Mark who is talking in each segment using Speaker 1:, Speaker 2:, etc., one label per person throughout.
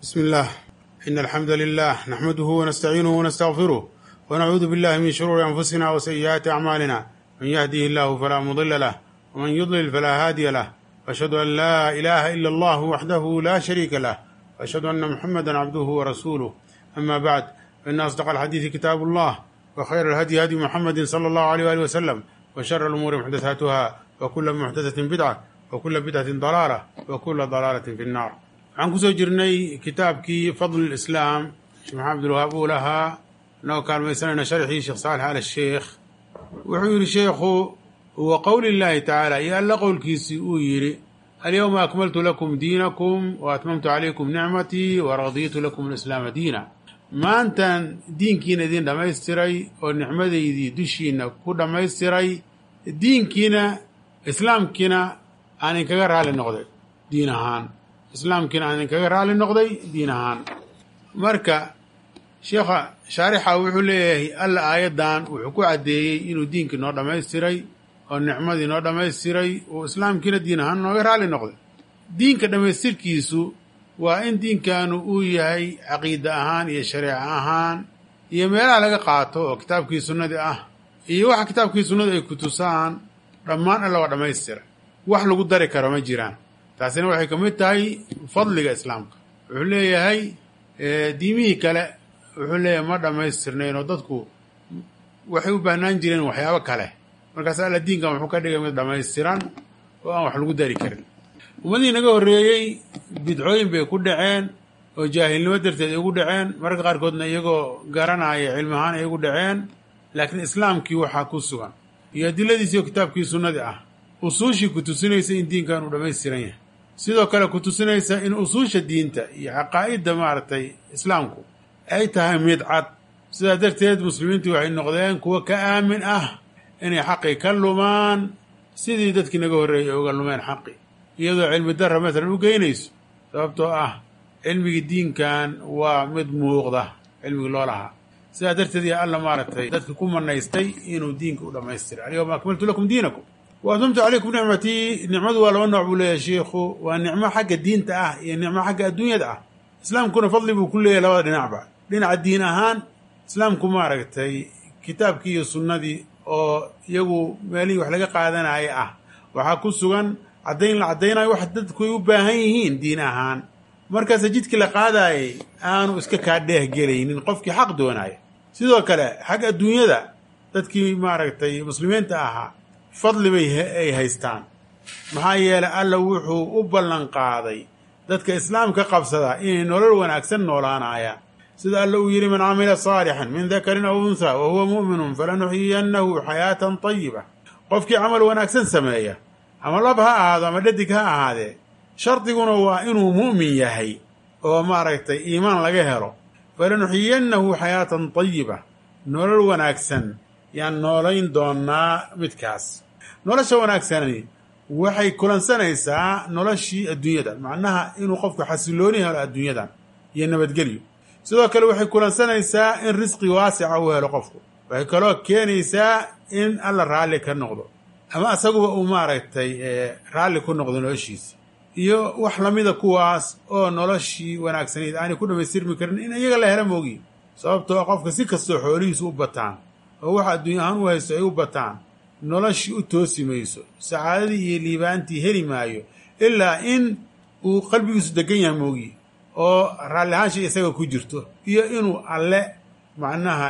Speaker 1: بسم الله إن الحمد لله نحمده ونستعينه ونستغفره ونعوذ بالله من شرور أنفسنا وسيئات أعمالنا من يهده الله فلا مضل له ومن يضلل فلا هادي له وأشهد أن لا إله إلا الله وحده لا شريك له وأشهد أن محمدا عبده ورسوله أما بعد فإن أصدق الحديث كتاب الله وخير الهدي هدي محمد صلى الله عليه وآله وسلم وشر الأمور محدثاتها وكل محدثة بدعة وكل بدعة ضلالة وكل ضلالة في النار waxaan kusoo jirnay kitaabkii fadl islaam sheekh maxamed abdulwahaab uu lahaa inagoo kaalmaysanayna sharxii sheekh saalex al sheekh wuxuu yidhi sheekhu wa qowli llaahi tacaala iyo alla qowlkiisii uu yidhi alyowma akmaltu lakum diinakum wa atmamtu calaykum nicmatii wa radiitu lakum alislaama diina maantan diinkiina idin dhammaystiray oo nicmadaydii dushiina ku dhammaystiray diinkiina islaamkiina aan inkaga raali noqday diin ahaan islaamkiina aan idinkaga raali noqday diin ahaan marka sheekha shaarixa wuxuu leeyahay alla aayaddan wuxuu ku caddeeyey inuu diinkii noo dhammaystiray oo nicmadii noo dhammaystiray uu islaamkiina diin ahaan nooga raali noqday diinka dhammaystirkiisu waa in diinkanu uu yahay caqiida ahaan iyo shareeco ahaan iyo meelaha laga qaato oo kitaabkii sunnadii ah iyo waxa kitaabkii sunnadu ay ku tusaan dhammaan alla waa dhammaystiray wax lagu dari karo ma jiraan taasina waxay ka mid tahay fadliga islaamka wuxuu leeyahay diimihii kale wuxuu leeyahay ma dhammaystirnayn oo dadku waxay u baahnaan jireen waxyaabo kale markaas alla diinkan wuxuu ka dhigay mid dhammaystiran oo aan wax lagu dari karin ummadihii naga horreeyey bidcooyin bay ku dhaceen oo jaahilnimo darteed ay ugu dhaceen mararka qaarkoodna iyagoo garanaya cilmi ahaan ay ugu dhaceen laakiin islaamkii waxaa ku sugan iyo adiladiisii oo kitaabkii sunnadii ah usuushii ku tusinaysa in diinkan uu dhammaystiran yahay sidoo kale ku tusinaysa in usuusha diinta iyo caqaa'idda maaragtay islaamku ay tahay mid cad sidaa darteed muslimiintii waxay noqdeen kuwo ka aamin ah inay xaqii ka lumaan sidii dadkii naga horreeyay uga lumeen xaqi iyadoo cilmi darra maalan u geynayso sababtoo ah cilmigii diinkan waa mid muuqda cilmigii loo lahaa sidaa darteed yaa alla maaragtay dadka ku manaystay inuu diinka u dhammaystiray alyawma akmaltu lakum diinakum wa atmamtu calaykum nicmatii nicmadu waa laba nooc buu leeyahay shiikhu waa nicmo xagga diinta ah iyo nicmo xagga adduunyada ah islaamkuna fadli buu ku leeyahay labada dhinacba dhinaca diin ahaan islaamku maaragtay kitaabkii iyo sunnadii oo iyagu meelihii wax laga qaadanaya ah waxaa ku sugan caddayn la caddaynayo wax dadku ay u baahan yihiin diin ahaan markaase jidkii la qaadaayay aanu iska kaa dheeh gelaynin qofkii xaq doonaya sidoo kale xagga adduunyada dadkii maaragtay muslimiinta ahaa fadli bay ay haystaan maxaa yeelay alla wuxuu u ballan qaaday dadka islaamka qabsada inay nolol wanaagsan noolaanayaan sida alla uu yidhi man camila saalixan min dakarin aw unhaa wa huwa mu'minun falanuxyiyannahu xayaatan tayiba qofkii camal wanaagsan sameeya ama lab ha ahaado ama dhadig ha ahaadee shardiguna waa inuu mu'min yahay oo maaragtay iimaan laga helo falanuxyiyannahu xayaatan tayiba nolol wanaagsan yaan noolayn doonnaa midkaas nolosha wanaagsani waxay kulansanaysaa noloshii adduunyadan macnaha inuu qofku xasilooni helo adduunyadan iyo nabadgelyo sidoo kale waxay kulansanaysaa in risqi waasica uu helo qofku waxay kaloo keenaysaa in alla raalli ka noqdo ama asaguba uu maaragtay raalli ku noqdo noloshiisi iyo wax lamida kuwaas oo noloshii wanaagsanayd aanay ku dhammaystirmi karin in iyaga la helo moogiin sababtoo qofka si kastoo xoolihiisu u bataan oo waxa adduunya ahaan u haysto ay u bataan noloshii u toosi mayso sacaadadii iyo liibaantii heli maayo ilaa in uu qalbigiisu degan yahay moogiye oo raalli ahaansha isaga ku jirto iyo inuu alle macnaha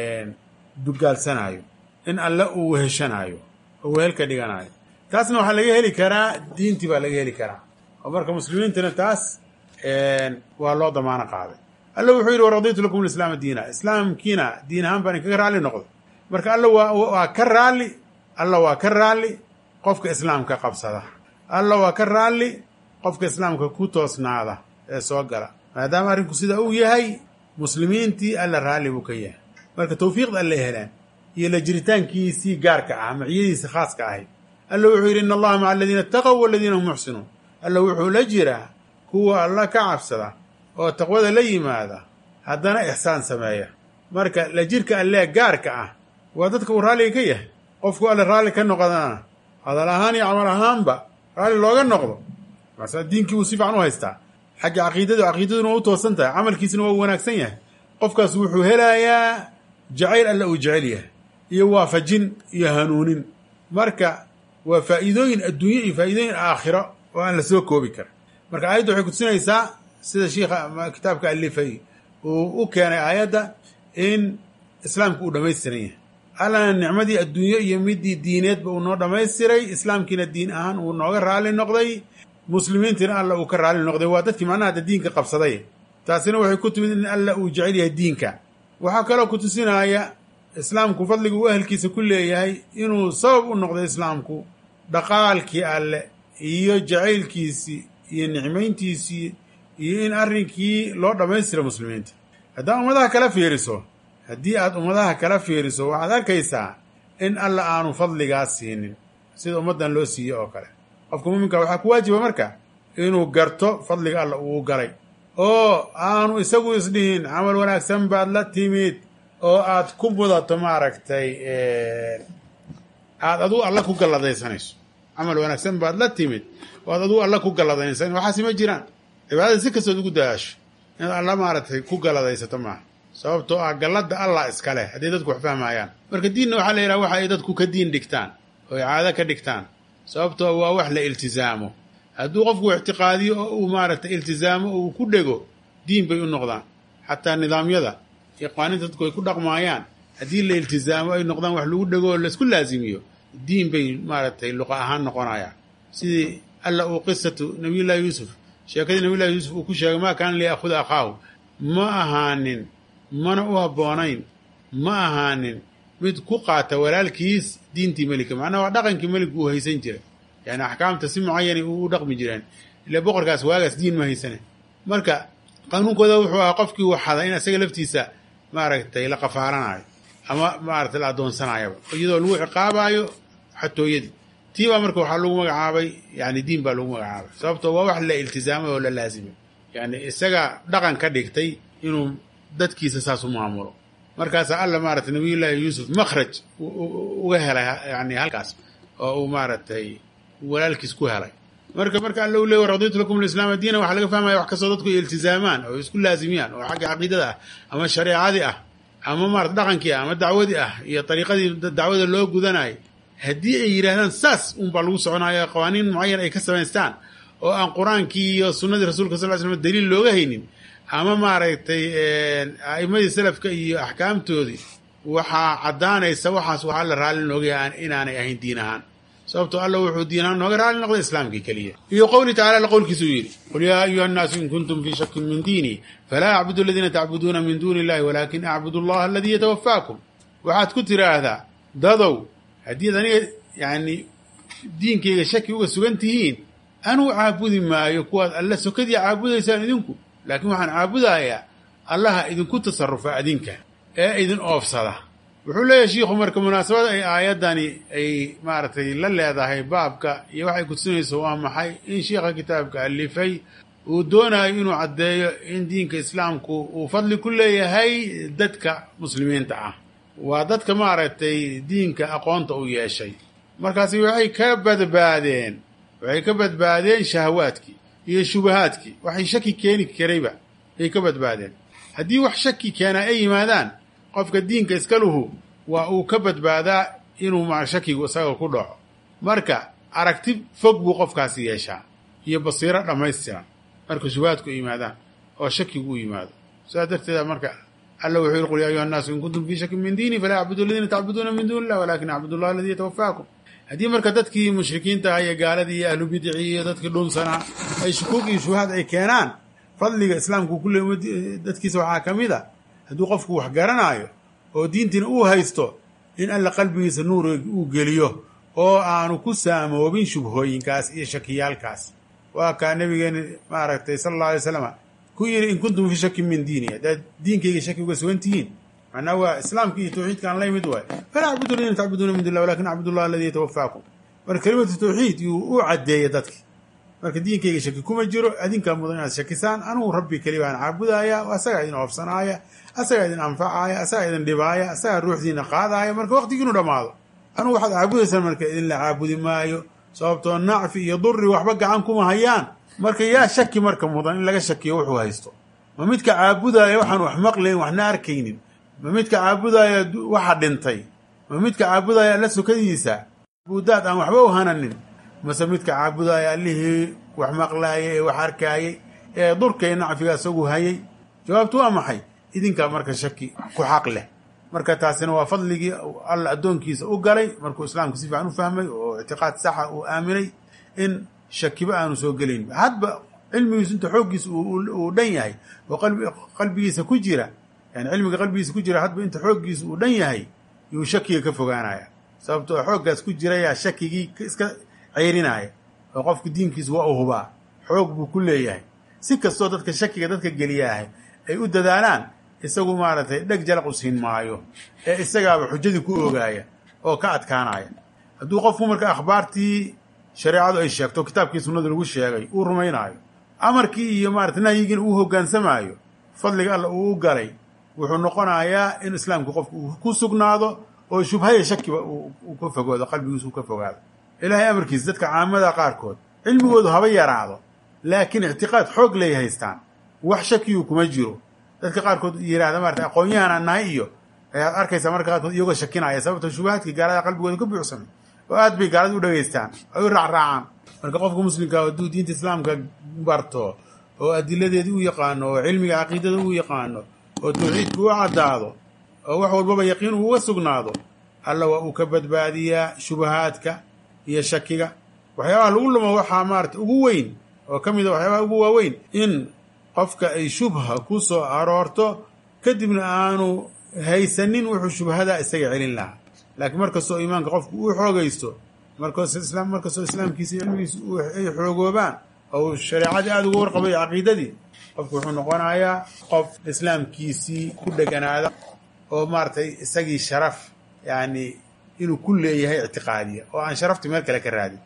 Speaker 1: dugaalsanaayo in alle uu weheshanaayo oo wehel ka dhiganaayo taasna waxaa laga heli karaa diintii baa laga heli karaa oo marka muslimiintana taas waa loo damaano qaaday alla wuxuu yidhi waradiitu lakum lislaama diina islaamkiina diin ahaan baan inkaga raalli noqday marka alla waa waa ka raalli alla waa ka raalli qofka islaamka qabsada alla waa ka raalli qofka islaamka ku toosnaada ee soo gala maadaama arrinku sidaa uu yahay muslimiintii alla raalli buu ka yahay marka tawfiiqda alla helaan iyo la jiritaankiisii gaarka ah maciyadiisa khaaska ahayd alla wuxuu yidhi in allaha maca aladiina itaqow waladiina hum muxsinuun alla wuxuu la jiraa kuwa alla ka cabsada oo taqwada la yimaada haddana ixsaan sameeya marka la jirka allee gaarka ah waa dadka uu raalliga ka yahay qofku alle raalli ka noqdana hadal ahaan iyo camal ahaanba raalli looga noqdo marsa diinkii uu si fiican u haystaa xagga caqiidada caqiidaduna waa u toosan tahay camalkiisuna waa u wanaagsan yahay qofkaas wuxuu helayaa jacayl alla uu jecel yahay iyo waafajin iyo hanuunin marka waa faa'iidooyin adduunye iyo faa'iidooyin aakhiro oo aan la soo koobi karin marka aayadda waxay kutusinaysaa sida shiikha kitaabka alifay uu u keenay aayadda in islaamku uu dhammaystiran yahay allana nicmadii adduunyo iyo midii diineedba uu noo dhammaystiray islaamkiina diin ahaan uu nooga raali noqday muslimiintiina alla uu ka raali noqday waa dadkii macnaha hadda diinka qabsaday taasina waxay ku timid in alla uu jecel yahay diinka waxaa kaloo ku tusinaya islaamku fadliga uu ahelkiisa ku leeyahay inuu sabab u noqday islaamku dhaqaalkii alle iyo jacaylkiisii iyo nicmayntiisii iyo in arrinkii loo dhammaystira muslimiinta haddaa ummadaha kala fiiriso haddii aad ummadaha kala fiiriso waxaad arkaysaa in alla aanu fadligaas siinin sida ummaddan loo siiye oo kale qofka muuminka waxaa ku waajiba marka inuu garto fadliga alla uu galay oo aanu isagu isdhihin camal wanaagsan baad la timid oo aad ku mudato maaragtay aada adugu alla ku galladaysanayso camal wanaagsan baad la timid oo aad adugu alla ku galladaysan waxaasi ma jiraan cibaadada si kastood ugu daasho inaad alla maaragtay ku galladaysato maaha sababtoo ah galladda allah iskale hadday dadku wax fahmayaan marka diinna waxaa la yidhaha waxa ay dadku ka diin dhigtaan oo ay caado ka dhigtaan sababtoo waa wax la iltizaamo hadduu qofku ictiqaadiyo oo uu maaragtay iltizaamo oo uu ku dhego diin bay u noqdaan xataa nidaamyada iyo qaaninta dadku ay ku dhaqmaayaan haddii la iltizaamo ay noqdaan wax lagu dhego oo laisku laazimiyo diin bay maaragtay luqa ahaan noqonayaan sidii alla uu qisatu nabiyullaahi yuusuf sheekadii nabiyullahi yuusuf uu ku sheegay maa kaana liyaahuda akhaahu ma ahaanin mana u habboonayn ma ahaanin mid ku qaata walaalkiis diintii melika macnaha waa dhaqankii meligu uu haysan jiray yani axkaamta si mucayana u dhaqmi jireen ila boqorkaas waagaas diin ma haysane marka qanuunkooda wuxuu ahaa qofkii waxada in isaga laftiisa maaragtay la qafaaranayo ama maaragtay la addoonsanaayaba iyadoo lagu ciqaabaayo xatooyadii tii baa marka waxaa lagu magacaabay yani diin baa lagu magacaabay sababtoo waa wax la iltizaamay oo la laasimay yani isaga dhaqan ka dhigtay inuu dadkiisa saas u maamulo markaasaa alla maaragtay nabiyullaahi yuusuf makhraj uga helay yani halkaas oo uu maaragtay walaalkiis ku helay marka marka alla u leey raditu lakum alislaama diina waxaa laga fahmaya wax kastoo dadku iltizaamaan oo isku laazimiyaan oo xagga caqiidada ah ama shareecadii ah ama maarata dhaqankii ah ama dacwadii ah iyo dariiqadii dacwada loo gudanayo haddii ay yidhaahdaan saas unbaa lagu soconayo qawaaniin mucayan ay ka samaystaan oo aan qur-aankii iyo sunnadii rasulka sal ly slam daliil looga haynin ama maaragtay a'imadii salafka iyo axkaamtoodii waxaa caddaanaysa waxaas waxaa la raalli noogaya inaanay ahayn diin ahaan sababtoo alla wuxuu diin ahaan nooga raalli noqday islaamkii keliya iyo qowlii tacala alla qowlkiisuu yidhi qul yaa ayuha annaasu in kuntum fii shakin min diinii falaa acbudu aladiina tacbuduuna min duuni illahi walaakin acbudu allaha aladii yatawafaakum waxaad ku tiraahdaa dadow haddii ad aniga yani diinkayga shaki uga sugan tihiin anuu caabudi maayo kuwaad alla sokadii caabudaysaan idinku laakiin waxaan caabudayaa allaha idinku tasarufa adinka ee idin oofsada wuxuu leeyahay shiikhu marka munaasabada ay aayaddani ay maaragtay la leedahay baabka iyo waxay kutusinayso waa maxay in shiikha kitaabka alifay uu doonayo inuu caddeeyo in diinka islaamku uu fadli ku leeyahay dadka muslimiinta ah waa dadka maaragtay diinka aqoonta u yeeshay markaasi waxay ka badbaadeen waxay ka badbaadeen shahawaadkii iyo shubahaadkii waxay shaki keeni karayba ay ka badbaadeen haddii wax shaki keenaa ay yimaadaan qofka diinka iskaluhu waa uu ka badbaadaa inuu ma shakigu isaga ku dhaco marka aragti fog buu qofkaasi yeeshaa iyo basiiro dhammaystiran marka shubahaadku ay yimaadaan oo shakigu u yimaado saas darteeda marka alla wuxuu yihi qul ya ayuha annaasu in kuntum fii shakin min diini falaa acbudu aladiina tacbuduuna min duuni illah walakin acbudu allah aladii yatawafaakum haddii marka dadkii mushrikiinta ah iyo gaaladii iyo ahlu bidicii iyo dadkii dhunsanaa ay shukuug iyo shubahaad ay keenaan fadliga islaamku kulle dadkiisa waxaa ka mid a hadduu qofku wax garanaayo oo diintiina uu haysto in alla qalbigiisa nuur uu geliyo oo aanu ku saamoobin shubhooyinkaas iyo shakiyaalkaas waa kaa nabigeeni maaragtay sala alla alay slam ku yidhi in kuntum fii shakin min diini haddaad diinkayga shaki uga sugan tihiin macnaa waa islaamka iyo tawxiidka aan la yimid waay falaa acbudu aladiina tacbuduuna min duni illah walakin acbudu allah aladii yatawafaakum marka kelimatu tawxiid yuu u caddeeya dadki marka diinkayga shaki kuma jiro adinkaa mudan inaad shakisaan anugu rabbi keli baan caabudaaya asagaa idin oofsanaaya asagaa idin anfacaaya asagaa idin dhibaaya asagaa ruuxdiina qaadaaya marka waqtigiinu dhammaado anugu waxaad caabudaysaan marka idinla caabudi maayo sababtoo nacfi iyo duri waxba gacan kuma hayaan marka yaa shaki marka mudan in laga shakiyo wuxuu haysto ma midka caabudaya waxaan wax maqlayn waxna arkaynin ma midka caabudaya waxa dhintay ma midka caabudaya alla sokadiisa buudaad aan waxba u hananin mase midka caabudaya allihii wax maqlaayay ee wax arkaayay ee durka iyo nacfiga isagu hayay jawaabtu waa maxay idinkaa marka shaki ku xaq leh marka taasina waa fadligii alla addoonkiisa u galay markuu islaamka si fiican u fahmay oo ictiqaad saxa uu aaminay in shakiba aanu soo gelayn hadba cilmigiisu inta xooggiisa uu dhan yahay oo qalbigiisa ku jira yani cilmiga qalbigiisa ku jira hadba inta xooggiisa uu dhan yahay yuu shakiga ka fogaanaya sababtoo xooggaas ku jirayaa shakigii iska ceyrinaya oo qofku diinkiisa waa u hubaa xoog buu ku leeyahay si kastoo dadka shakiga dadka geliyaahay ay u dadaalaan isagu maaragtay dheg jalaq u siin maayo ee isagaaba xujadii ku ogaaya oo ka adkaanaya hadduu qofku marka akhbaartii shareecadu ay sheegto kitaabkii sunnadu lagu sheegay uu rumaynaayo amarkii iyo maarata nahyigiina uu hoggaansamaayo fadliga alla uu u galay wuxuu noqonayaa in islaamku qofku uu ku sugnaado oo shubhaya shakiba uu ka fogoodo qalbigiisu uu ka fogaado ilaahay amarkiisa dadka caamada qaarkood cilmigoodu haba yaraado laakiin ictiqaad xoog leey haystaan wax shakiyu kuma jiro dadka qaarkood yihahda maarata aqoon-yahanaan nahay iyo ayaad arkaysaa marka qaarkood iyagoo shakinaya sababto shubahaadkii gaalada qalbigooda ka buuxsamay oo aad bay gaalada u dhageystaan ay u raacraacaan marka qofka muslimka hadduu diinta islaamka barto oo adiladeedii u yaqaano oo cilmiga caqiidada u yaqaano oo tawxiidka u caddaado oo wax walbaba yaqiin uuga sugnaado alla waa uu ka badbaadiyaa shubahaadka iyo shakiga waxyaabaha lagu lumo waxaa maarata ugu weyn oo ka mid a waxyaabaha ugu waaweyn in qofka ay shubha ku soo aroorto kadibna aanu haysanin wuxuu shubhada isaga celin lahaa laakiin markastoo iimaanka qofku uu xoogaysto markastoo islaamkiisa iyo cilmigiisa ay xoogoobaan oo uu shareecadii aada uga warqabay caqiidadii qofku wuxuu noqonayaa qof islaamkiisii ku dheganaada oo maaratay isagii sharaf yani inuu ku leeyahay ictiqaadiya oo aan sharafti meel kale ka raadin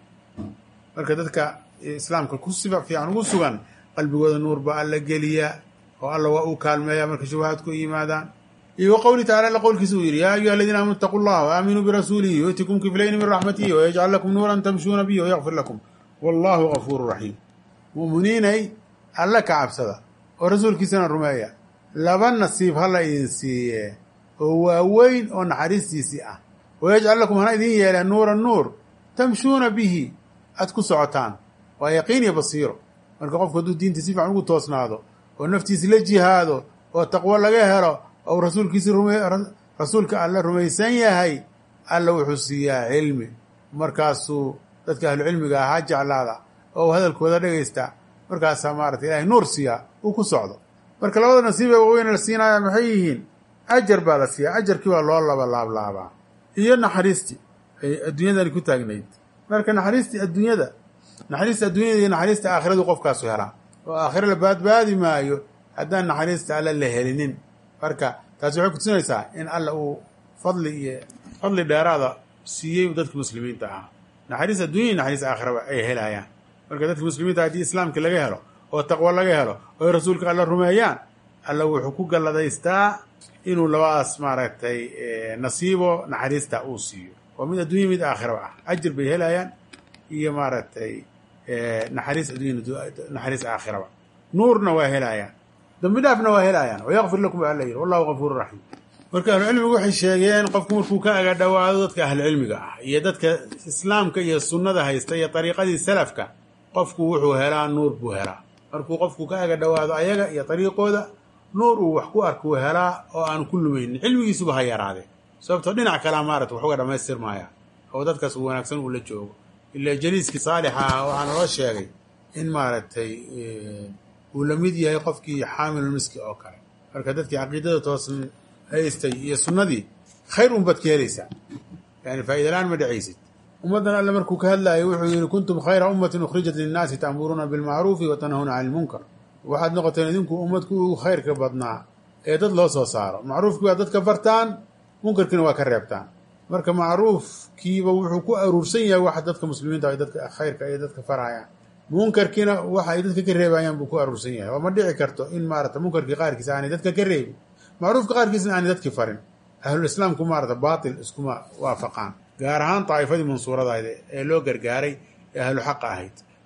Speaker 1: marka dadka islaamka ku sifa fiican ugu sugan qalbigooda nuur baa alla geliyaa oo alla waa uu kaalmeeya marka shubahaadku yimaadaan iyo qowli tacala alla qowlkiisa uu yidhi yaa ayuha aladiina aamanu itaquu llaha waaaaminuu birasuulihi yu'tikum kiflayni min raxmatihi wayajcal lakum nuuran tamshuuna bihi wayakfir lakum wallahu gafuuru raxiim mu'miniinay alla ka cabsada oo rasuulkiisana rumeeya laba nasiib hala idin siiye oo waaweyn oo naxariistiisii ah wayajcal lakum hana idin yeeleen nuura nuur tamshuuna bihi aad ku socotaan waa yaqiin iyo basiiro marka qofku hadduu diinta si fiican ugu toosnaado oo naftiisi la jihaado oo taqwo laga helo ou rasuulkiisi rasuulka alla rumaysan yahay alla wuxuu siiyaa cilmi markaasuu dadka ahlucilmiga ahaa jeclaada oo uu hadalkooda dhegaysta markaasaa maarata ilahay nuur siiyaa uu ku socdo marka labada nasiib ee waaweyne la siinaya maxay yihiin ajar baa la siiyaa ajarkii baa loo laba laablaabaa iyo naxariistii ay adduunyadani ku taagnayd marka naxariistii adduunyada naxariista adduunyada iyo naxariista aakhiradu qofkaasu helaa oo aakhiro la baadbaadi maayo haddaan naxariista alla la helinin marka taasi waxay kutusinaysaa in alla uu fadli iyo fadli dheeraada siiyey dadka muslimiinta ahaa naxariis adduunya iyo naxariis aakhiraba ay helayaan marka dadka muslimiinta haddii islaamka laga helo oo taqwo laga helo oo rasuulka alla rumeeyaan alla wuxuu ku galladaystaa inuu labadaas maaragtay nasiibo naxariista uu siiyo oo mid adduunya mid aakhiraba ah ajir bay helayaan iyo maaragtay naxariis addunya naxariis aakhiraba nuurna waa helayaan dambi dhaafna waa helayaan wayakfir lakum baa alla yidhi wallahu gafuuru raxiim marka ahlucilmigu waxay sheegeen qofku markuu ka aga dhowaado dadka ahlucilmiga ah iyo dadka islaamka iyo sunnada haysta iyo dariiqadii salafka qofku wuxuu helaa nuur buu helaa markuu qofku ka aga dhowaado ayaga iyo dariiqooda nuur uu wax ku arkuu helaa oo aan ku lumaynin cilmigiisuba ha yaraadee sababtoo dhinac kalea maarata wax uga dhammaystirmaya oo dadkaas u wanaagsan uu la joogo ila jaliiskii saalixa ah waxaa naloo sheegay in maaragtay uu la mid yahay qofkii xaamilulmiski oo kale marka dadkii caqiidada toosan haystay iyo sunnadii khayr un baad ka helaysaa yani faa'idalaan ma dhacaysid ummaddan alle markuu ka hadlaayay wuxuu yidhi kuntum khayra ummatin ukhrijat linnaasi ta'muruuna bilmacruufi wa tanhawna cani ilmunkar waxaad noqoteen idinku ummadku ugu khayrka badnaa ee dad loo soo saaro macruufkii waa dadka fartaan munkarkiina waa ka reebtaan marka macruufkiiba wuxuu ku aruursan yahay waxa dadka muslimiinta ay dadka khayrka ay dadka farayaan munkarkiina waxa ay dadka ka reebayaan buu ku aruursan yahay oo ma dhici karto in maarata munkarkii qaarkiisa aanay dadka ka reebin macruufka qaarkiisna aanay dadki farin ahlulislaamku maarata baatil iskuma waafaqaan gaar ahaan daa'ifadii mansuuradahayd ee loo gargaaray ee ahlu xaqa ahayd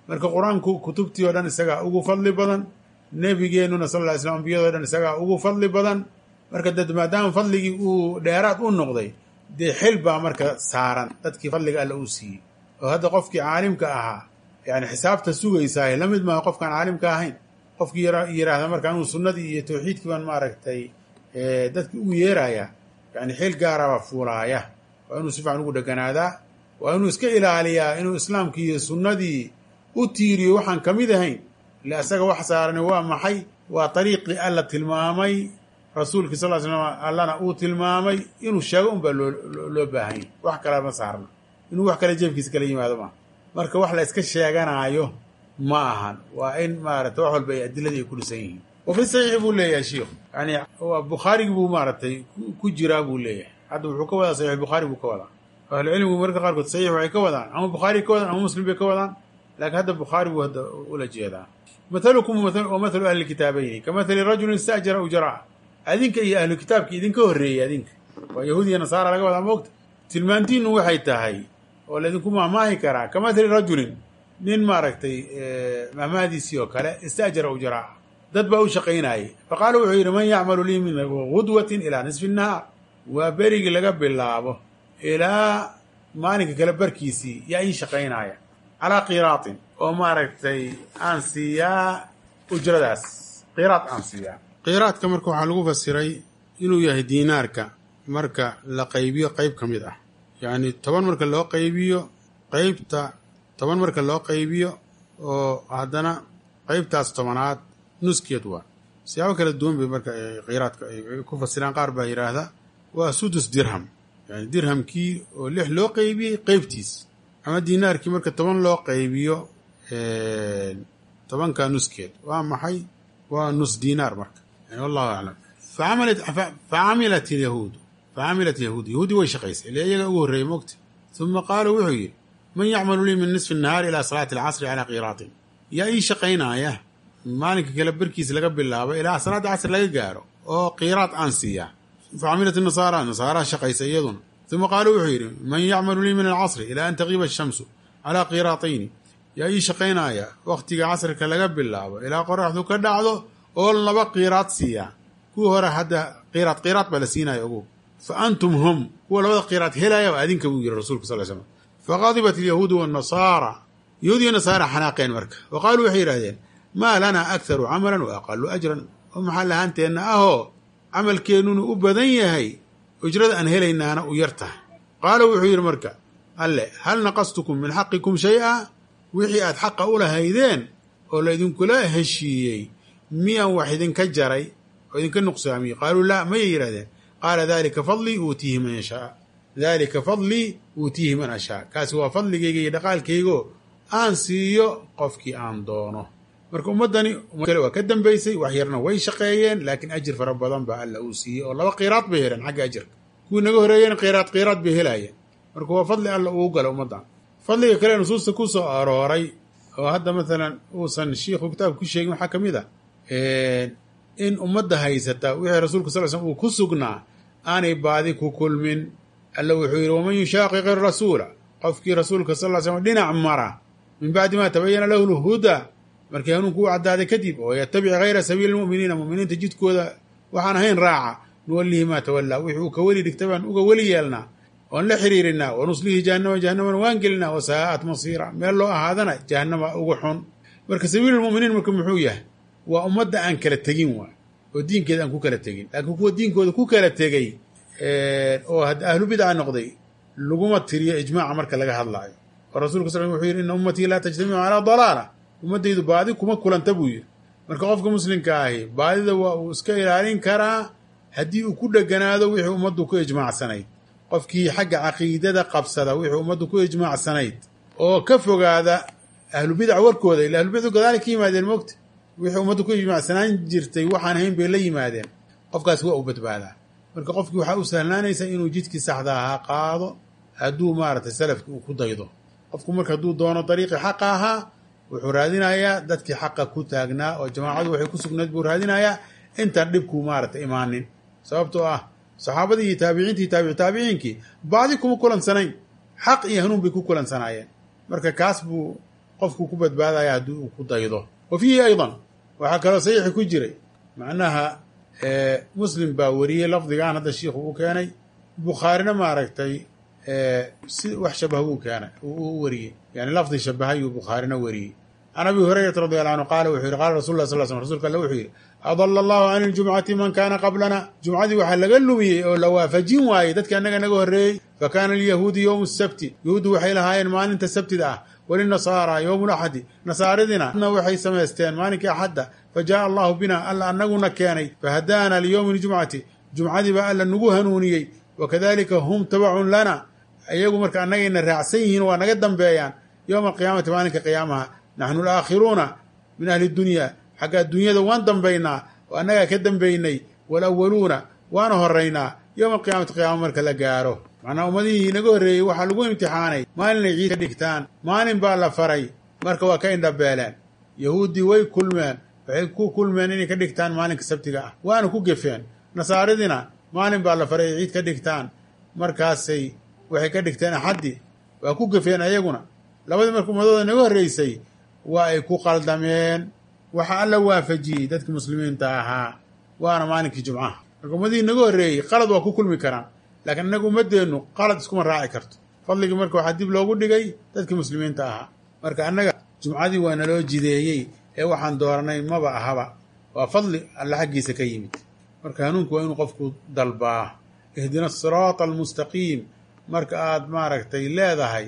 Speaker 1: marka qur-aanku kutubtii oo dhan isagaa ugu fadli badan nebigeennuna sal ly slam ambiyado dhan isagaa ugu fadli badan marka dad maadaama fadligii uu dheeraad u noqday dee xil baa marka saaran dadkii fadliga alla uu siiyey oo hadda qofkii caalimka ahaa yani xisaabta sugaysaahe la mid maaha qofkaan caalimka ahayn qofkii yidhaahda marka anuu sunnadii iyo tawxiidkii baan maaragtay dadki ugu yeeraya yani xil gaaraba fuulaaya waa inuu si fiican ugu dheganaadaa waa inuu iska ilaaliyaa inuu islaamkii iyo sunnadii u tiiriyo waxaan ka mid ahayn ile asaga wax saarani waa maxay waa dariiqii alla tilmaamay rasuulkii sal slam allana uu tilmaamay inuu sheego un baa loo baahanya wax kale ma saarna inuu wax kale jeefkiisa kala yimaado maaha marka wax la iska sheeganaayo ma ahan waa in maarata wax walba ay adiladii ay ku dhisan yihiin wa fi saxiixi buu leeyahay shiikhu yani bukhaarigi buu maaragtay ku jiraa buu leeyahay hadda wuxuu ka wadaa saxiix bukhaari buu ka wadaa ahlucilmigu marka qaarkood saxiix waxay ka wadaan ama bukhaari ka wadaan ama muslim bay ka wadaan laakiin hadda bukhaari buu hadda ula jeedaa mathalukum wa mathalu ahli kitaabayni ka mathali rajulin ista'jara ujraa adinka iyo ahlu kitaabka idinka horreeyey adinka waa yahuud iyo nasaara laga wadaa moogta tilmaantiinu waxay tahay oo laydinku mahmaahi karaa ka mathali rajulin nin maaragtay mahmahdiisii oo kale ista'jara ujraa dad baa u shaqaynayay fa qaala wuxuu yidhi man yacmalu lii min gudwatin ilaa nisfi nahaar waa berigii laga bilaabo ilaa maalinka kale barkiisii yaa ii shaqaynaaya calaa qiraatin oo maaragtay aan siiyaa ujradaas qiraad aan siiyaa qiraadka marka waxaa lagu fasiray inuu yahay diinaarka marka la qaybiyo qayb ka mid ah yacni toban marka loo qaybiyo qaybta toban marka loo qaybiyo oo haddana qaybtaas tobanaad nuskeed waa siyaabo kala duwan bay marka qiraadka ay ku fasiraan qaar baa yidhaahda waa sudus dirham yani dirhamkii oo lix loo qaybiyey qeybtiis ama diinaarkii marka toban loo qaybiyo tobanka nuskeed waa maxay waa nus diinaar marka yani wallahu aclam facamilat yahuudu facamilat yahuud yahuudi way shaqaysay ile iyaga ugu horreeyey mogta uma qaaluu wuxuu yidhi man yacmalu lii min nisfi nahaari ilaa salaati alcasri calaa qiraatin yaa ii shaqaynaaya maalinka kale barkiis laga bilaabo ilaa salaada casr laga gaaro oo qiraad aan siiyaa facamilat nasaara nasaaraa shaqaysa iyaduna uma qaaluu wuxuu yidhi man yacmalu lii min alcasri ilaa an taqiiba ashamsu calaa qiraatayni yaa ii shaqaynaaya wakhtiga casrika laga bilaabo ilaa qoraxdu ka dhacdo oo laba qiraad siiyaa kuwii hore hadda qiraad qiraad baa la siinaya ogu fa antum hum kuwa labada qiraad helaya waa adinka buu yidhi rasulka sal slam faqadibat alyahuudu wanasaara yahuud iyo nasaara xanaaqeen marka wa qaaluu waxay yidhahdeen maa lanaa akharu camalan wa aqalu ajran oo maxaa lahaanteenna ahoo camalkeennuna u badan yahay ujrada aan helaynaana u yar tahay qaala wuxuu yidhi marka alle hal naqastukum min xaqikum shay-a wixii aad xaqa u lahaydeen oo laydinkula heshiiyey miyaan wax idinka jaray oo idinka nuqsaamiyey qaaluu laa mayay yidhahdeen qaala dalika fadlii uutiihi man yashaa daalika fadlii uutiihi man ashaa kaasi waa fadligayga iyo dhaqaalkaygo aan siiyo qofkii aan doono marka ummaddani kale waa ka dambaysay wax yarna way shaqeeyeen laakiin ajir fara badan baa alla uu siiyey oo laba qiraad bay heleen xagga ajirka kuwii naga horeeyeen qiraad qiraad bay helaayeen marka waa fadli alla uu gala ummaddan fadliga kale nusuusta ku soo arooray oo hadda maalan uusan shiikhu kitaabka ku sheegin waxaa ka mid ah in ummadda haysata wixii rasuulka sal slm uu ku sugnaa aanay baadi ku kulmin alla wuxuu yidhi waman yushaaqiq irasuula qofkii rasuulka sal slam dhinac mara min bacdi ma tabayana lahu lhudaa markii hanuunku u caddaaday kadib oo yatabic hayra sabiili lmu'miniina mu'miniinta jidkooda waxaan ahayn raaca nuwallihi maa tawallaa wixii uu ka weli dhigtay baan uga weli yeelnaa oon la xiriirinaa wa nuslihi jahannama jahannaman waan gelinaa wa saa'at masiira meel loo ahaadana jahannama uga xun marka sabiilulmu'miniin marka muxuu yahay waa ummadda aan kala tegin waay oo diinkeeda aan ku kala tegin laakiin kuwa diinkooda ku kala tegey oo hadda ahlu bidca noqday laguma tiriyo ijmaaca marka laga hadlaayo oo rasulka sal wuxuu yidhi ina ummatii laa tajtamicu calaa dalaala ummaddaydu baadi kuma kulanta buu yidhi marka qofka muslimka ahi baadida waa uu iska ilaalin karaa haddii uu ku dheganaado wixii ummaddu ku ijmaacsanayd qofkii xagga caqiidada qabsada wixii ummaddu ku ijmaacsanayd oo ka fogaada ahlubidac warkooda ila ahlubidcu gadaali ka yimaadeen mogta wixii ummaddu ku ijmaacsanaan jirtay waxaan ahayn bay la yimaadeen qofkaas waa u badbaadaa marka qofkii waxaa u sahlaanaysa inuu jidkii saxda ahaa qaado hadduu maaragtay salafki uu ku daydo qofku marka hadduu doono dariiqii xaqa ahaa wuxuu raadinayaa dadkii xaqa ku taagnaa oo jamaacadu waxay ku sugnayd buu raadinayaa intaan dhibkuu maaragtay imaanin sababtoo ah saxaabadii iyo taabiciintii taabici taabiciinkii baadi kuma kulansanayn xaq iyo hanuun bay ku kulansanaayeen marka kaas buu qofkuu ku badbaadaya haddii uu ku daydo wa fiihi aydan waxaa kaloo saxiixi ku jiray macnaha muslim baa wariyey lafdigan hadda shiikhu uu keenay bukhaarina maaragtay si wax shabaha uu keenay u wariyey yani lafdi shabahayuu bukhaarina wariyey can abi hurayrata radi alla anhu qaala wuxuu yihi qaala rasul lah sal sl rsulka alle wuxuu yidhi adala allahu can iljumcati man kaana qablana jumcadii waxaa laga lumiyey oo la waafajin waayey dadkii annaga naga horreeyey fa kaana alyahuudi yowmu sabti yahuuddu waxay lahaayeen maalinta sabtida ah walinasaara yowmu laxadi nasaaridina waxay samaysteen maalinkii axadda fa jaaa allahu bina alla annaguna keenay fahadaana liyowmi ljumcati jumcadii baa alla nagu hanuuniyey wakadalika hum tabacun lana iyagu marka annagayna raacsan yihiin waa naga dambeeyaan yowma alqiyaamati maalinka qiyaamaha naxnu alaakhiruuna min ahli dunya xagga adduunyada waan dambaynaa oo annagaa ka dambaynay walawaluuna waana horaynaa yowma alqiyaamati qiyaama marka la gaaro macnaa ummadihii naga horreeyey waxaa lagu imtixaanay maalinay ciid ka dhigtaan maalin baa la faray marka waa ka indhabeeleen yahuuddii way kulmeen waxay ku kulmeen inay ka dhigtaan maalinka sabtiga ah waana ku gefeen nasaaridina maalin baa la faray ay ciid ka dhigtaan markaasay waxay ka dhigteen axaddi waa ku gefeen ayaguna labadii marka ummadooda naga horreysay waa ay ku qaldameen waxa alla waafajiyey dadkii muslimiinta ahaa waana maalinkii jumcaha marka ummadihii naga horreeyey qalad waa ku kulmi karaan laakiin innaga ummaddeennu qalad iskuma raaci karto fadligii marka waxaa dib loogu dhigay dadkii muslimiinta ahaa marka annaga jumcadii waa naloo jideeyey ee waxaan dooranay maba ahaba waa fadli alla xaggiisa ka yimid marka hanuunku waa inuu qofku dalbaa ihdina asiraata almustaqiim marka aad maaragtay leedahay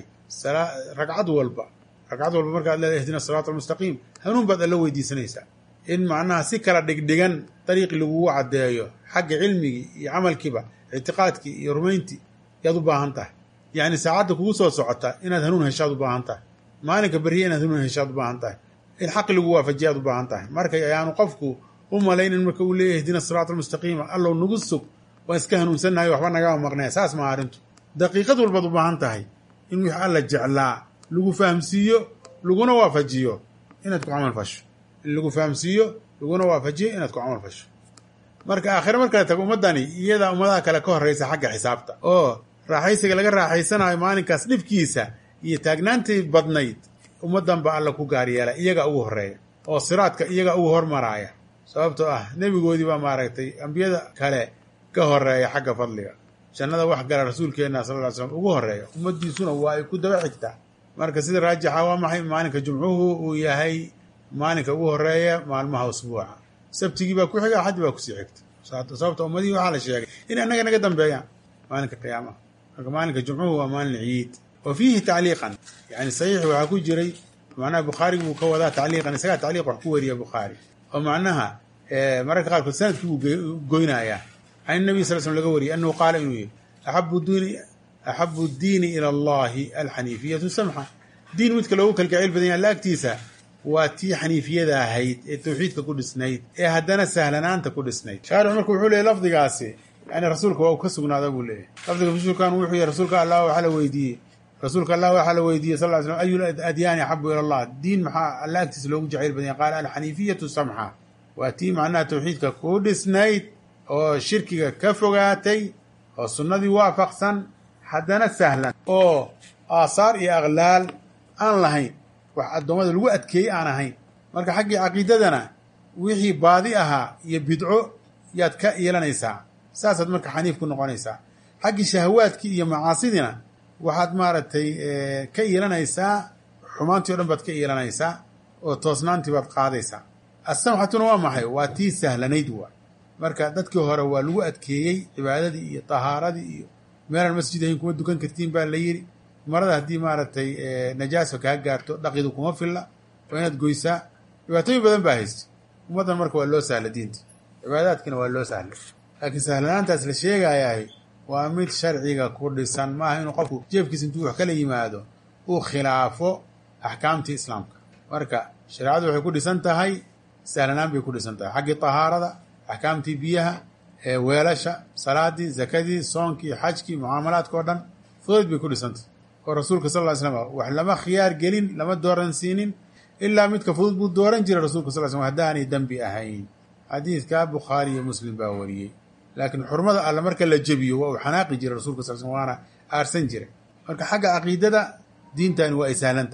Speaker 1: ragcad walba ragcad walba marka ad leedahay ihdina asiraata almustaqiim hanuun baad alla weydiisanaysaa in macnaha si kala dhigdhigan dariiqi lagugu caddeeyo xagga cilmigii iyo camalkiiba ictiqaadkii iyo rumayntii yaad u baahan tahay yacni saacadda kugu soo socota inaad hanuun heshaad u baahan tahay maalinka berriya inaad hanuun heshaad u baahan tahay in xaqi lagu waafajiyaad u baahan tahay markay ayaanu qofku u malaynin marka uu leeyahy ihdina siraata almustaqiima allow nagu sug waan iska hanuunsannahay waxba nagama maqnaya saas ma arrintu daqiiqad walbaad u baahan tahay in wix alla jeclaa lagu fahamsiiyo laguna waafajiyo inaad ku camal fasho in lagu fahamsiiyo laguna waafajiyo inaad ku camal fasho marka aakhire markale tago ummaddani iyadaa ummadaha kale ka horraysa xagga xisaabta oo raaxaysiga laga raaxaysanayo maalinkaas dhibkiisa iyo taagnaantii badnayd ummaddan ba alla ku gaar yeela iyaga ugu horreeya oo siraadka iyaga ugu hormaraaya sababtoo ah nebigoodii baa maaragtay ambiyada kale ka horreeya xagga fadliga jannada wax gala rasuulkeenna sal ly slam ugu horreeya ummaddiisuna waa ay ku daba xigtaa marka sida raajixa waa maxay maalinka jumcuhu uu yahay maalinka ugu horreeya maalmaha usbuuca sabtigii baa ku xiga axaddi baa kusii xigta sababta ummadihii waxaa la sheegay in annaga naga dambeeyaan maalinka qiyaamaha marka maalinka jumcuhu waa maalin ciid wa fiihi tacliiqan yani saxiix waxaa ku jiray macnaha bukhaarigi buu ka wadaa tacliiqan isagaa tacliiq wax ku weriya bukhaari oo macnaha mararka qaarkood sanadkii buu goynayaa can nabiy sal slm laga wariyay annahu qaala inuu yihi axabu diini axabu diini ila allahi alxaniifiyatu samxa diin midka loogu kalgacayl badan yaha alla agtiisa waa tii xaniifiyada ahayd ee tawxiidka ku dhisnayd ee haddana sahlanaanta ku dhisnayd shaarix marka wuxuu leeyay lafdigaasi yani rasuulka waa uu ka sugnaada buu leeyahy lafdiga rasuulkan wuxuu yihi rasuulka allah waxaa la weydiiyey rasuulka allah waxaa la weydiiyey sal ly slm ayu adyaani axabu ila allah diin maxaa alla agtiisa loogu jacayl badan yahay qaala alxaniifiyatu samxa waa tii macnaha tawxiidka ku dhisnayd oo shirkiga ka fogaatay oo sunnadii waafaqsan haddana sahlan oo aasaar iyo aqlaal aan lahayn wax addoommada lagu adkeeyey aan ahayn marka xaggii caqiidadana wixii baadi ahaa iyo bidco yaad ka yeelanaysaa saasaad marka xaniif ku noqonaysaa xaggii shahawaadkii iyo macaasidina waxaad maaragtay ka yeelanaysaa xumaantii o dhan baad ka yeelanaysaa oo toosnaantii baad qaadaysaa assamxatuna waa maxay waa tii sahlanayd waa marka dadkii hore waa lagu adkeeyey cibaadadii iyo tahaaradii iyo meelaan masjid ahayn kuma dukan kartiin baa la yidhi marada haddii maaragtay najaasa kaa gaarto dhaqidu kuma filla waa inaad goysaa dhibaatooyin badan baa haysta ummaddan marka waa loo sahla diinta cibaadaadkiina waa loo sahla laakiin sahlanaantaas la sheegayahay waa mid sharciga ku dhisan maaha inuu qofku jeefkiisa intuu wax kala yimaado uu khilaafo axkaamtii islaamka marka shareecadu waxay ku dhisan tahay sahlanaan bay ku dhisan tahay xaggii tahaarada axkaamtii biyaha weelasha salaadii zakadii soonkii xajkii mucaamalaadka o dhan fudud bay ku dhisantah oo rasuulka sal ly slam wax lama khiyaar gelin lama dooran siinin ilaa midka fudud buu dooran jiray rasulka sal slm haddaanay dembi ahayn xadiidka bukhaari iyo muslim baa wariyey laakiin xurmada alle marka la jebiyo waa uu xanaaqi jiray rasulka sal slm waana aarsan jiray marka xagga caqiidada diintani waa ay sahlan tahay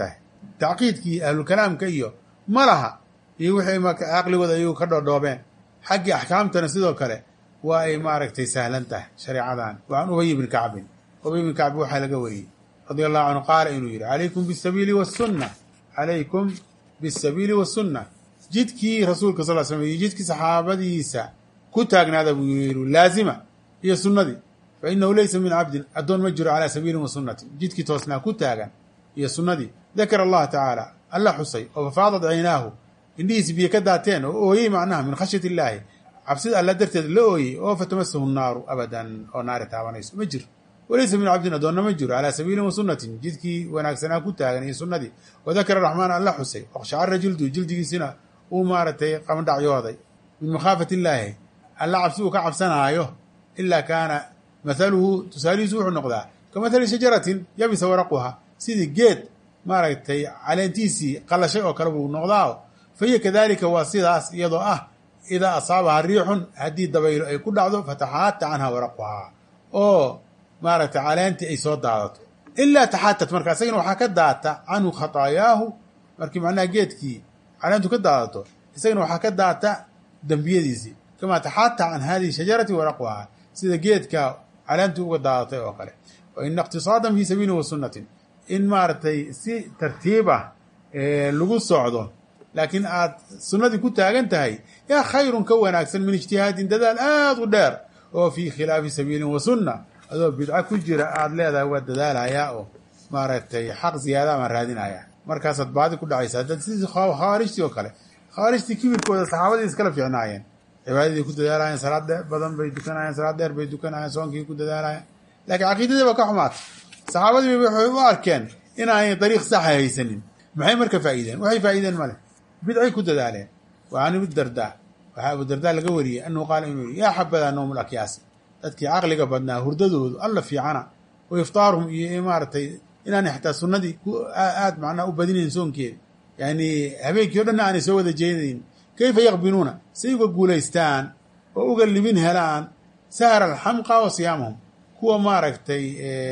Speaker 1: tacqiidkii ahlulkalaamka iyo ma laha iyo wixii caqligooda ayagu ka dhoodhoobeen xaggii axkaamtana sidoo kale waa ay maaragtay sahlan tahay shareecadan waan ubay ibni kacbin ubay ibni kacbi waxaa laga wariyey radia allahu canhu qaala inuu yidhi calaykum bisabiili wasunna calaykum bisabiili wasunna jidkii rasuulka sal slam iyo jidkii saxaabadiisa ku taagnaada buu yidhi laazima iyo sunnadii fa inahu laysa min cabdin addoon ma jiro calaa sabiilin wa sunnatin jidkii toosnaa ku taagan iyo sunnadii dakara allaha tacaala alla xusay oo fafaadat caynaahu indhihiisi biyo ka daateen oo ooyey macnaha min khashyat illaahi cabsida alla darteed la ooyey oo fatamasahu naaru abadan oo naari taabanayso ma jiro walaysa min cabdin addoonna ma jiro calaa sabiilin wa sunnatin jidkii wanaagsanaa ku taagan iyo sunnadii wadakara raxmaan alla xusay oqshacara jildu jildigiisina uu maaragtay qamdhacyooday min makhaafati illaahi alla cabsi uu ka cabsanaayo ilaa kaana mathaluhu tusaalihiisu wuxuu noqdaa ka mathali shajaratin yabisa waraquha sidii geed maaragtay caleentiisii qallashay oo kale buu noqdaa fa hiya kadalika waa sidaas iyadoo ah idaa asaabaha riixun haddii dabaylo ay ku dhacdo fataxaata canha waraquhaa oo maaragtay caleentii ay soo daadato ilaa taxaatat marka isagana waxaa ka daata canhu khataayaahu markii macnaha geedkii caleentu ka daadato isagana waxaa ka daata dembiyadiisii kamaa taxaata can hadihi shajarati waraquhaa sida geedka caleentu uga daadatay oo kale wa ina iqtisaadan fii sabiilin wa sunnatin in maaragtay si tartiib ah lagu socdo laakiin aad sunnadii ku taagan tahay yaa khayrun ka wanaagsan min ijtihaadin dadaal aada u dheer oo fii khilaafi sabiilin wa sunna adoo bidco ku jira aada leedahay waa dadaalayaa oo maaragtay xaq ziyaada baan raadinayaa markaasaad baadi ku dhacaysaa dad sidii khawaarijtii oo kale khawaarijtii kibirkooda saxaabadii iskala fiicnaayeen cibaadadii ku dadaalayeen salaad badan bay dukanayeen salaad dheer bay dukanayeen soonkii ku dadaalayeen laakiin caqiidadii ba ka xumaatay saxaabadii waxay u arkeen inaanay dariiq saxa haysanin maxay marka faa'iideen waxay faa'iideen male bidcay ku dadaaleen wa can abidardaa waxaa abudardaa laga wariyey annahu qaala inuu yihi yaa xabadaa nawmul akyaasi dadkii caqliga badnaa hurdadoodu alla fiicana wa iftaaruhum iyo maaragtay inaanay xataa sunnadii aada macnaha u badinayn soonkeeda yani habeenkii o dhanna aanay soo wada jeedayn kayfa yaqbinuuna say uga guulaystaan oo uga libin helaan sahra alxamqa wa siyaamahum kuwa maaragtay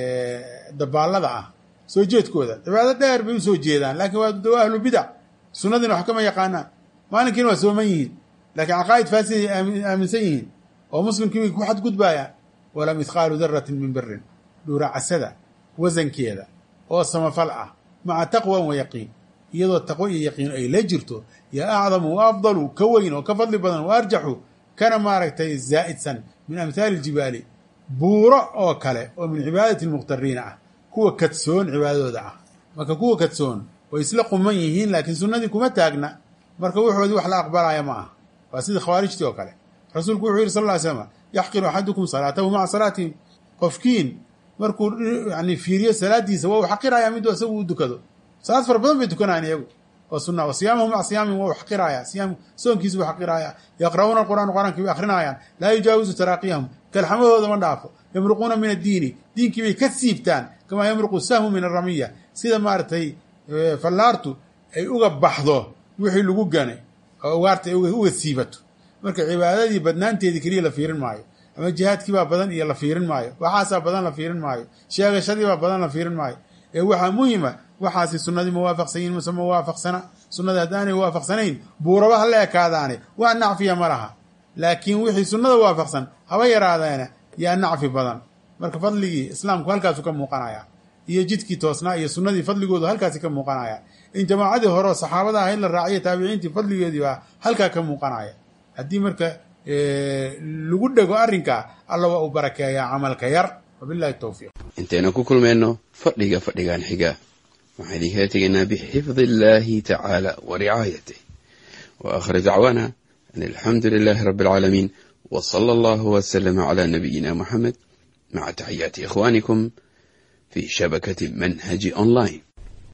Speaker 1: dabaallada ah soo jeedkooda cibaado dheer bay usoo jeedaan laakiin waa dawa ahlu bidac sunnadiina wax kama yaqaanaan maalinkiina waa sooman yihiin laakiin caqaa'id faasiday aaminsan yihiin oo muslimkii bay ku xadgudbaayaan wala mithqaalu daratin min birin dhuuracasada wasankeeda oo samafal ah maca taqwan wa yaqiin iyadoo taqwo iyo yaqiin ay la jirto yaa acdamu wa afdalu ka weyn oo ka fadli badan wa arjaxu kana maaragtay zaa'idsan min amhaali iljibaali buuro oo kale oo min cibaadati lmukhtariina ah kuwa kadsoon cibaadadooda ah marka kuwa kadsoon way isla quman yihiin laakiin sunnadii kuma taagna marka wuxoodii wax la aqbalaya ma ah waa sidii khawaarijtii oo kale rasuulku wuxuu yihi sal ly slam yaxqiru axadukum salaatahu maca salaatihim qofkiin markuu yani fiiriyo salaadiisa waa uu xaqirayaa miduu isagu u dukado salaad fara badan bay dukanayaan iyagu oo sunna wa siyaamahu maca siyaamihim waa u xaqirayaa siyaam soonkiisa buu xaqirayaa yaqra'uuna alqur'aan qur'aankii bay akrinayaan laa yujaawizu taraaqiyahum kalxamadooda ma dhaafo yamruquuna min addiini diinkii bay ka siibtaan kamaa yamruqu sahmu min aramiya sida maaragtay fallaartu ay uga baxdo wixii lagu ganay oo ugaarta ay uga siibato marka cibaadadii badnaanteedii keliya la fiirin maayo ama jihaadkiibaa badan iyo la fiirin maayo waxaasaa badan la fiirin maayo sheegashadiibaa badan la fiirin maayo ee waxaa muhima waxaasi sunnadii mawaafaqsan yihin mase mawaafaqsana sunnada haddaanay waafaqsanayn buuraba ha la ekaadaane wax nacfiya ma laha laakiin wixii sunnada waafaqsan haba yaraadeena yaa nacfi badan marka fadligii islaamku halkaasu ka muuqanaya iyo jidkii toosnaa iyo sunnadii fadligoodu halkaasi ka muuqanaya in jamaacadii hore oo saxaabada ahayd la raaciyo taabiciintii fadligeedii baa halkaa ka muuqanaya haddii marka lagu dhego arrinkaa alla waa uu barakeeyaa camalka yar wabilahi towfiiq
Speaker 2: intaynu ku kulmayno fadhiga fadhigan xiga waxaan idinkala tegaynaa bixifdi illaahi tacaala wa ricaayatih wa aakhir dacwaana an alxamdu lilaahi rabbi alcaalamiin wa sala allahu wasalama calaa nabiyina moxamed maca taxiyaati ikhwaanikum fi shabakati manhaji online